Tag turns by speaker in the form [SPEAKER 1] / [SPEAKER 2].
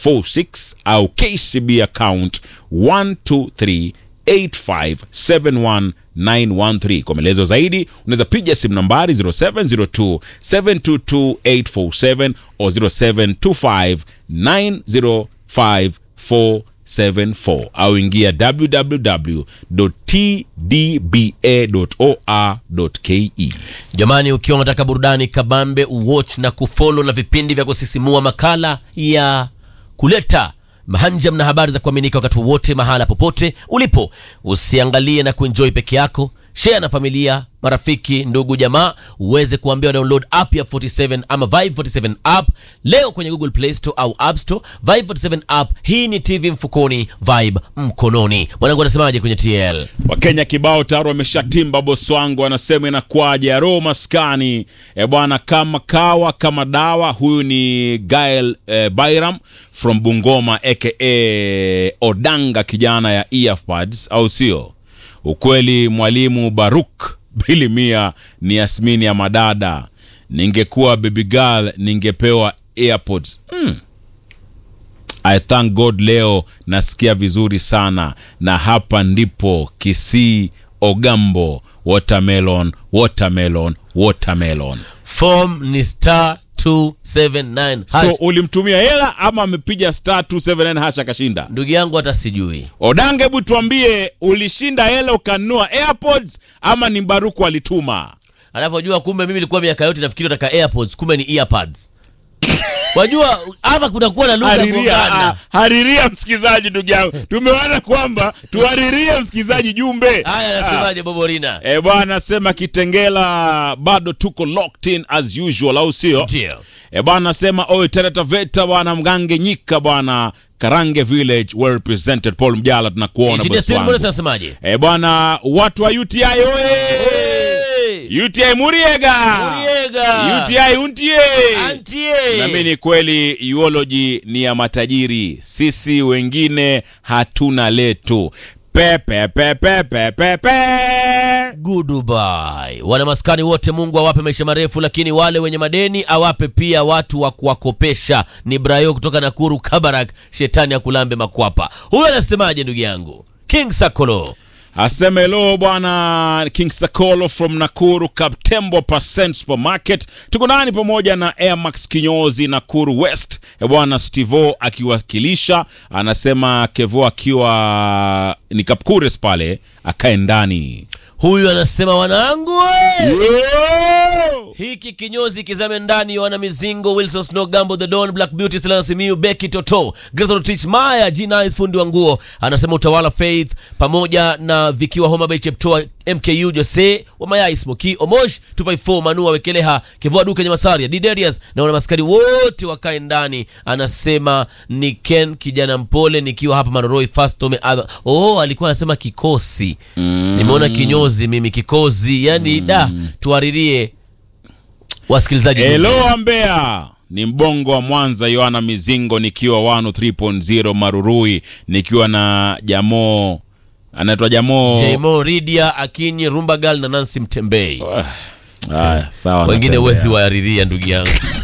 [SPEAKER 1] 46 au KCB account 12385719113. Kwa maelezo zaidi unaweza piga simu nambari 0702 722847 au 0725905474 au ingia www.tdba.or.ke.
[SPEAKER 2] Jamani, ukiwa unataka burudani kabambe, uwatch na kufollow na vipindi vya kusisimua, makala ya kuleta mahanjam na habari za kuaminika wakati wowote, mahala popote ulipo, usiangalie na kuenjoy peke yako, share na familia, marafiki, ndugu, jamaa, uweze kuambia download app ya 47 ama Vibe 47 app leo kwenye Google Play Store au App Store. Vibe 47 app, hii ni TV mfukoni, Vibe mkononi. Mwanangu anasemaje kwenye TL?
[SPEAKER 1] Wakenya kibao tayari wameshatimba. Bosi wangu anasema inakwaje ya roho maskani e bwana, kama kawa kama dawa. Huyu ni Gael eh, Bairam from Bungoma aka Odanga, kijana ya earbuds, au sio? Ukweli mwalimu Baruk Bilimia ni Yasmini ya madada. Ningekuwa baby girl ningepewa airpods. Mm. I thank God leo nasikia vizuri sana, na hapa ndipo Kisii Ogambo, watermelon watermelon watermelon.
[SPEAKER 2] Form ni star 279 hash.
[SPEAKER 1] So ulimtumia hela ama amepiga star 279 hash akashinda?
[SPEAKER 2] ndugu yangu hata sijui
[SPEAKER 1] Odange, hebu tuambie, ulishinda hela ukanunua airpods ama ni Baruku alituma?
[SPEAKER 2] anavyojua kumbe mimi nilikuwa miaka yote nafikiri nataka airpods kumbe ni earpads wajua hapa kunakuwa na lugha
[SPEAKER 1] Hariria,
[SPEAKER 2] gongana
[SPEAKER 1] ah, hariria msikizaji, ndugu yangu, tumeona kwamba tuharirie msikizaji jumbe.
[SPEAKER 2] haya anasemaje boborina
[SPEAKER 1] E bwana, sema Kitengela bado tuko locked in as usual, au sio?
[SPEAKER 2] ndio
[SPEAKER 1] E bwana, sema oi Tereta Veta bwana, Mgange Nyika bwana, Karange Village well represented. Paul Mjala, tunakuona
[SPEAKER 2] Engineer
[SPEAKER 1] bosi
[SPEAKER 2] Steven
[SPEAKER 1] wangu.
[SPEAKER 2] Morris anasemaje
[SPEAKER 1] E bwana, watu wa UTI oye! UTI Muriega,
[SPEAKER 2] Muriega.
[SPEAKER 1] UTI untie
[SPEAKER 2] Antie.
[SPEAKER 1] Nami ni kweli uology ni ya matajiri, sisi wengine hatuna letu. Pepe pepe pepe pe.
[SPEAKER 2] Goodbye. Wana maskani wote, Mungu awape maisha marefu, lakini wale wenye madeni awape pia watu wa kuwakopesha. Ni Brayo kutoka Nakuru Kabarak, shetani akulambe makwapa. Huyo anasemaje ndugu yangu King Sakolo?
[SPEAKER 1] Aseme hello bwana King Sakolo from Nakuru Kaptembo Percent Supermarket. Tuko ndani pamoja na Airmax kinyozi Nakuru West. E bwana Stivo akiwakilisha, anasema Kevo akiwa ni Kapkures pale akae ndani.
[SPEAKER 2] Huyu anasema wanangu we!
[SPEAKER 1] Yo!
[SPEAKER 2] hiki kinyozi kizame ndani yohana mizingo wilson snow gambo the don black beauty selena simiu beki toto Grayson Tich maya g fundi wa nguo anasema utawala faith pamoja na vikiwa homa bay cheptoa mku jose wa mayai smoki omosh 254 manua wekeleha kivoa duka nye masaria diderius na wana maskari wote wakae ndani anasema ni ken kijana mpole nikiwa hapa maroroi fastome oh alikuwa anasema kikosi nimeona kinyozi mimi kikozi yani da tuaririe wasikilizaji
[SPEAKER 1] Hello Ambea, ni mbongo wa Mwanza, Yohana Mizingo nikiwa 103.0 Marurui, nikiwa na Jamoo anaitwa Jamoo.
[SPEAKER 2] jmo ridia akinyi rumbagal na nansi mtembei
[SPEAKER 1] Haya, sawa.
[SPEAKER 2] wengine
[SPEAKER 1] natembea.
[SPEAKER 2] wezi waariria ndugu yangu